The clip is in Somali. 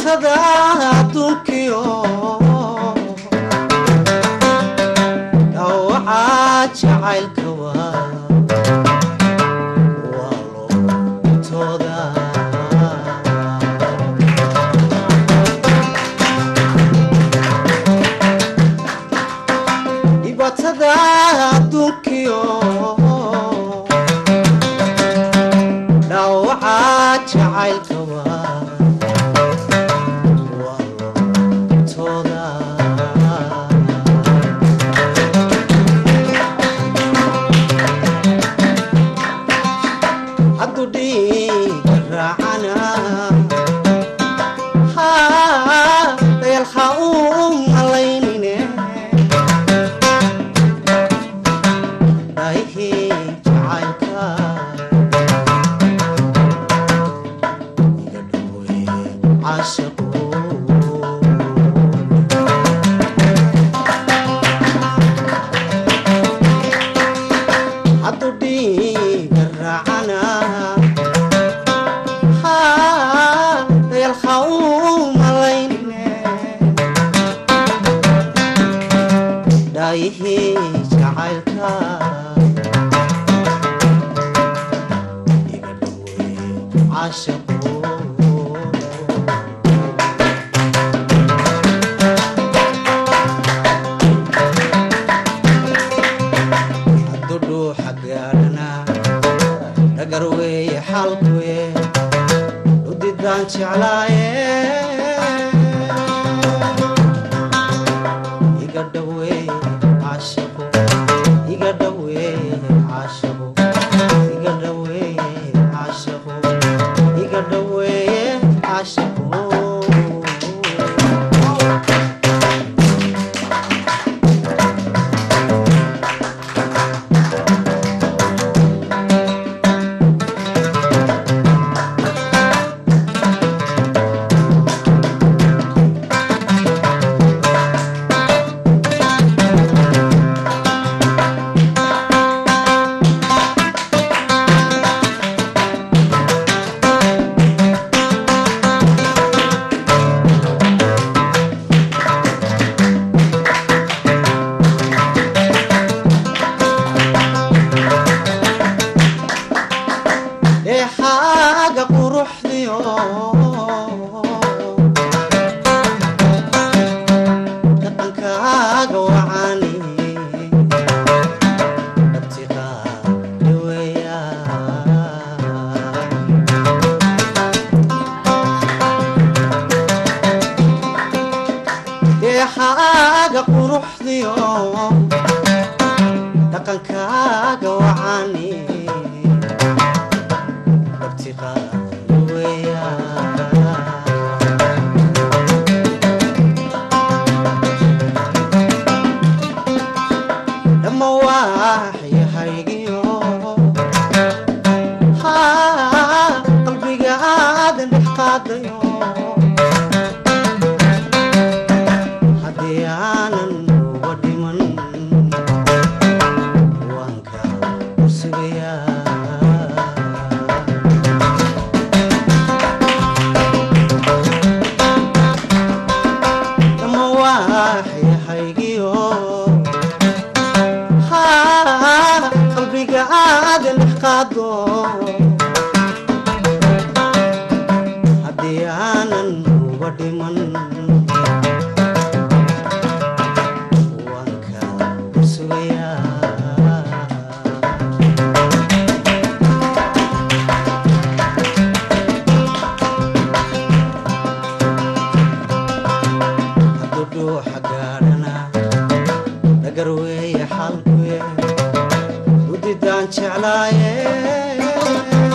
dhibatada adduunkiyo dhawaca jacaylka waa waa lootooda dhibatada adduunkiyo dhawaca jacaylka waa waa lootooda hadduu dhiiga raacana dayalha u malaynine dhaihii jacaylka iga dhowey caashaqo hadduu dhiiga raacana dayalha u malaynine dhaayihii jacaylka iga dhowey caashaqo haddudhuuxa gaadhana dhagar weeye xalkuye udidaan jeclaaye iga dhaweeye caashaqo iga dhaweeye caashaqo iga dhaweeye caashaqo iga dhaweeye caashaqo dheexaaga quruxdiyo dhaqankaaga wacani dhabtiqaa dhaweeya deexaaga quruxdiyo dhaqankaaga wacani dhamma waaxyahaygiyo qalbiga aadan dhex qaadayo haddii aanan uga dhiman waanka sugayaa dhamma waaxyahaygiyo qalbiga aadan dhex qaado haddii aanan uga dhiman waanka sugayaa hadduu dhuuxa gaadhana dhagar weeye xalkuye udidaan jeclaaye